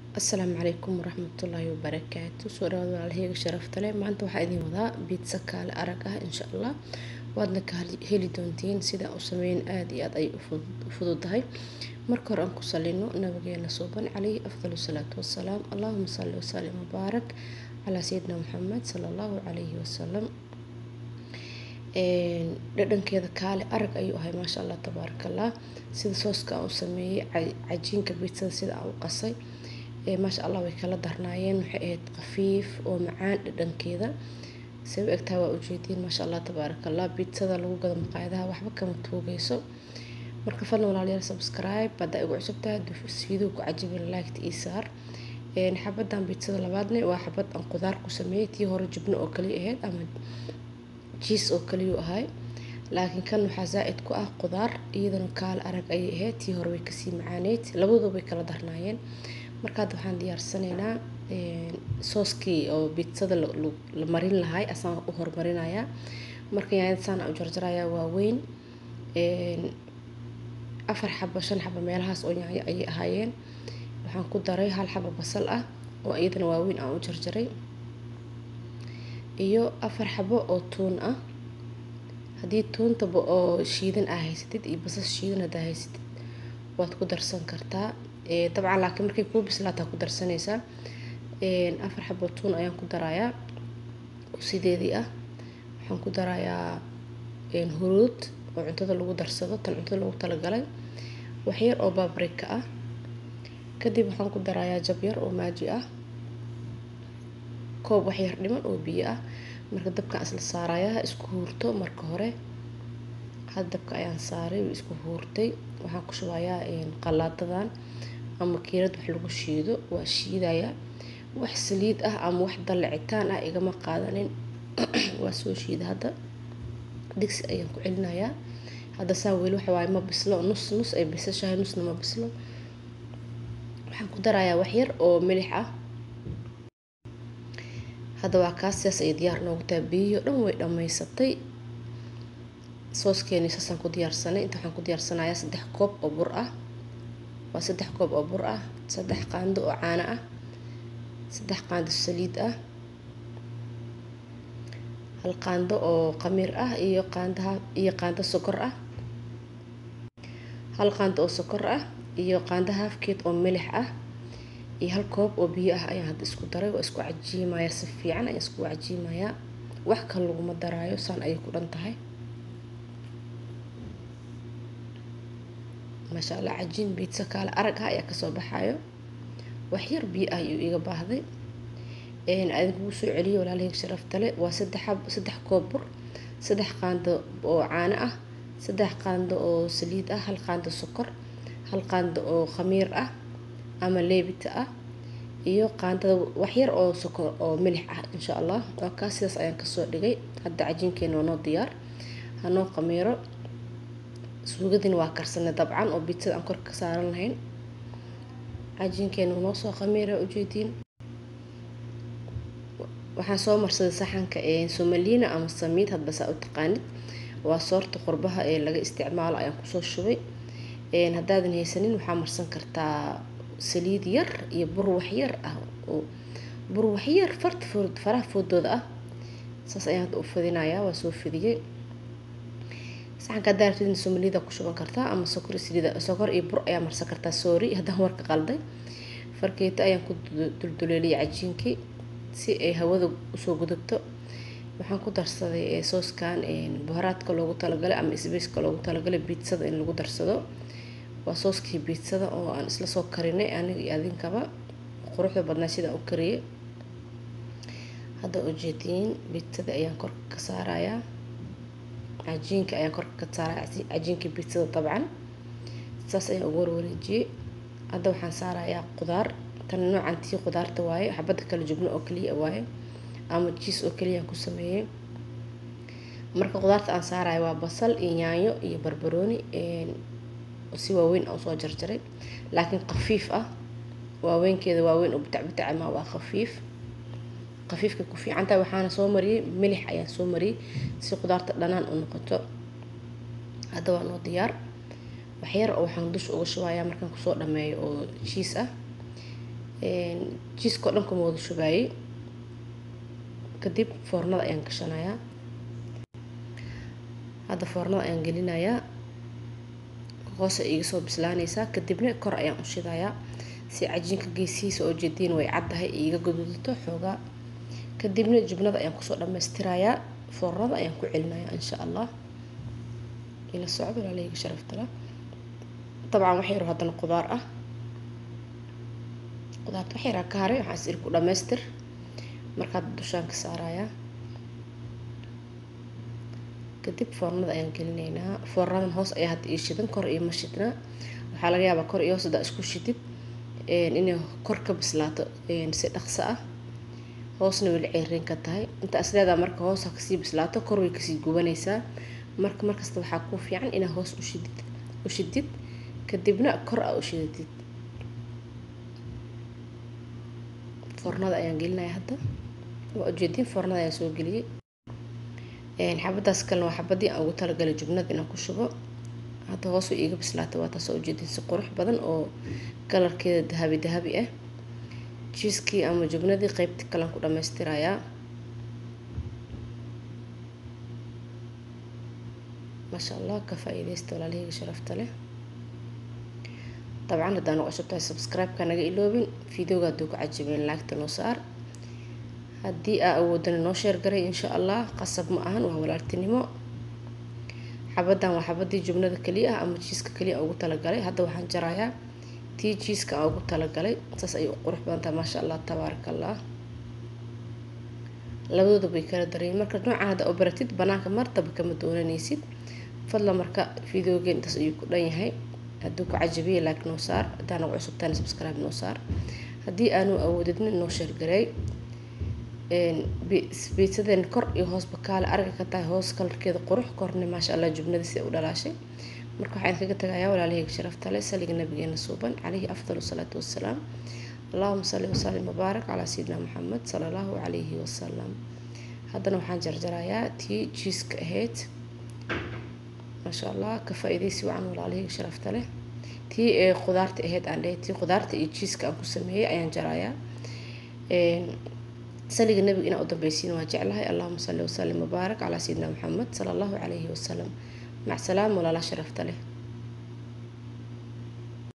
asalaamu calaykum waraxmatullaahi wabarakaatu soo dhawaad walaalaheyga sharafta leh maanta waxaa idin wadaa biitsa kaale arag ah insha allah waadna ka heli doontiin sida u sameyn aada iyo aada ay u fududahay marka hore aan ku salino nabigeena suuban calayhi afdal salaatu wasalaam allahuma salli wasalim mubaarak calaa sayidina maxamed sala allahu calayhi wasalam dhadhankeeda kaale arag ayuu ahay maasha allah tabaaraka allah sida sooska aan u sameeyey cajiinka biitsada sida aan u qasay maasha allah way kala darnaayeen waxay ahayd khafiif oo macaan dhadhankeeda say u egtahay waa ujeediin maasha allah tabaaraka allah biitsada lagu gado maqaayadaha waxba kama tuugayso marka fadlan walaalayaal subscribe haddaa igu cusubtahay fiidoo ku cajibin liked ii saar xabadan biitsada labaadne waa xabad aan qudaar ku sameeyey tii hore jubno oo kaliya ahayd ama jiis oo kaliyu ahay laakiin kan waxaa zaa-id ku ah qudaar iyadana kaale arag ayay ahayd tii hore way kasii macaaneyd labadooda way kala darnaayeen marka hadda waxaan diyaarsanaynaa sooskii oo biitsada la marin lahay asaan u hormarinayaa marka yaanyada saan u jarjarayaa waaweyn afar xabo shan xabo meelahaas oo yaanyo ayay ahaayeen waxaan ku daray hal xabo basal ah oo iyadana waaweyn aan u jarjaray iyo afar xabo oo tuun ah haddii tuuntaba oo shiidan aa haysatid iyo basas shiidan haddaa haysatid waad ku darsan kartaa dabcan laakiin markay kuu bislaataa ku darsanaysaa afar xabo tuun ayaan ku darayaa sideedii ah waxaan ku darayaa huruud oo cuntada lagu darsado tan cuntada lagu talagalay waxyar oo babrika ah kadib waxaan ku darayaa jabyar oo maaji ah koob waxyar dhiman oo biyo ah marka dabkaan isla saarayaa isku huurto marka hore had dabka ayaan saaray way isku huurtay waxaan ku shubayaa qalaadadan ama kiirad wax lagu shiido waa shiidayaa wax saliid ah ama wax dallicitaan ah igama qaadanin waa soo shiida hadda digsi ayaan ku celinayaa hadda saan weli waxa waaye ma bislo nus nus ay bisashahay nusna ma bislo waxaan ku darayaa waxyar oo milix ah hadda waa kaas sidaas ay diyaar noogu tahay biyihi o dhan way dhammaysatay sooskeeni saasaan ku diyaarsanay inta waxaan ku diyaarsanayaa saddex koob oo bur ah waa saddex koob oo bur ah saddex qaando oo caano ah saddex qaando saliid ah hal qaando oo qamiir ah iyo qaandaha iyo qaando sokor ah hal qaando oo sokor ah iyo qaando haafkeed oo milix ah iyo hal koob oo biyo ah ayaan hadda isku daray waa isku cajiimayaa si fiican ayaan isku cajiimayaa wax kale laguma daraayo saan ayay ku dhan tahay maasha allah cajiin biitsa kaale arag ah ayaa kasoo baxayo waxyar biyo ah ayuu iga baahday adinkugu soo celiyo walaalaheyga sharaftale waa saddex saddex koob bur saddex qaando oo caano ah saddex qaando oo saliid ah hal qaando sokor hal qaando oo khamiir ah ama leebita ah iyo qaandada waxyar oo sokor oo milix ah insha allah waa kaas sidaas ayaan kasoo dhigay hadda cajiinkeena waa noo diyaar hanoo khamiiro suugadina waa karsanay dabcan oo biitsada aan korka ka saaran lahayn cajiinkeena noo soo khamiira ujeediin waxaan soo marsaday saxanka somaliina ama samiid hadba saa u taqaanid waa soorta qurbaha ee laga isticmaalo ayaan kusoo shubay haddaadan haysanin waxaa marsan kartaa saliid yar iyo bur waxyar ah oo bur waxyar farta food faraha foodooda ah saas ayaan hadda u fidinayaa waa soo fidiyey saxanka haddaa rabtid somalida ku shuban kartaa ama sokor saliida sokor iyo bur ayaa marsan kartaa sorry haddaan warka qalday farkeeto ayaan ku dulduleeliyay cajiinkii si ay hawada usoo gudubto waxaan ku darsaday sooskan buharaadka loogu talagalay ama sbaceka loogu talagalay biitsada in lagu darsado waa sooskii biitsada oo aan isla soo karinay aniga iyo adinkaba quruxda badnaa sidaan u kariyay hadda ujeediin biitsada ayaan korka ka saarayaa cajiinka ayaan korka ka saaraya cajiinkii biitsada dabcan saas ayaan ugu warwareejiyey hadda waxaan saarayaa qudaar tan noocan tii qudaarta waaye xabadda kala jubno oo kaliya waaye ama jiis oo kaliyaan ku sameeyey marka qudaarta aan saarayo waa basal iyo yaanyo iyo barbarooni si waaweyn aan usoo jarjaray laakiin khafiif ah waaweynkeeda waaweyn oo bitac bitaca ma waa khafiif khafiifka ku fiicantahay waxaana soo mariyey milix ayaan soo mariyey si qudaarta dhanaan u noqoto hadda waa noo diyaar waxyar oo waxaan dusha uga shubayaa markaan kusoo dhameeyo oo jiis ah jiiskao dhan kuma wada shubaayey kadib foornada ayaan gashanayaa hadda foornada ayaan gelinayaa hoose iga soo bislaanaysaa kadibna kor ayaan u shidayaa si cajiinka geesihiisa oo jeediin way caddahay iiga gaduudato xoogaa kadibna jubnada ayaan kusoo dhammaystirayaa foornada ayaan ku celinayaa insha allah ila socdo walaalahayga sharaftala dabcan wax yaro haddana qudaar ah qudaarta wax yaraa ka haray waxaan is iri ku dhammaystir markaad dushaan ka saarayaa kadib foornada ayaan gelinaynaa foornadan hoos ayaa hadda ii shidan kor iyo ma shidnaa waxaa laga yaabaa kor iyo hoos haddaa isku shidid inay kor ka bislaato si dhaqso ah hoosna weli ceeriin ka tahay intaas leedaa marka hoos ha kasii bislaato kor way kasii gubanaysaa marka markasta waxaa kuu fiican inaa hoos ushidid u shidid kadibna kor a u shidatid foornada ayaan gelinaya hadda waa ujeediin foornada ayaan soo geliyey xabadaas kalena waa xabadii aan ugu talagalay jubnada inaan ku shubo hadda hoos way iiga bislaatay waa taasoo ujeediin si qurux badan oo kalarkeeda dahabi dahabi ah jiiskii ama jubnadii qeybtii kalean ku dhammaystirayaa maasha allah ka faa-iideysta walaalahayga sharafta leh dabcan haddaan ugu cusub tahay subscribe-ka naga iloobin videoga hadduu ku cajabeen laagta noo saar haddii aa awoodana noo sheer garay insha allah qasab ma ahan waa walaaltinimo xabadan waa xabadii jubnada keliya ah ama jiiska keliya ugu talagalay hadda waxaan jarayaa tii jiiska aan ugu talagalay saas ayay u qurux badan tahay maasha allah tabaaraka allah labadooda bay kala darayeen marka noocan hadda oo baratid banaanka martaba kama doonanaysid fadlan marka videogeen intaas ayuu ku dhan yahay hadduu ku cajabiya like noo saar haddaan ugu cusubtaana subscribe noo saar haddii aanu awoodidna noo sheergareey biitsadeen kor iyo hoosba kaale arga ka tahay hoos kalarkeeda qurux korne maasha allah jubnada sida u dhalaashay marka waxaan kaga tagayaa walaalahayga sharafta leh saliga nabigeena suuban calayhi afdal salaatu wassalaam allahuma salli wasalim wabaarak calaa sayidina maxamed sala allahu calayhi wasalam haddana waxaan jarjarayaa tii jiiska ahayd maasha allah ka faa-iideysi wacan walaalahayga sharafta leh tii ee qudaarta ahayd aan dhahay tii qudaarta iyo jiiska aan ku sameeyey ayaan jarayaa saliga nabiga inaa u dambeysiin waa jeclahay allahuma salli wasalim wabaarak calaa sayidina maxamed sala allahu calayhi wasalam mac salaam walaala sharafta leh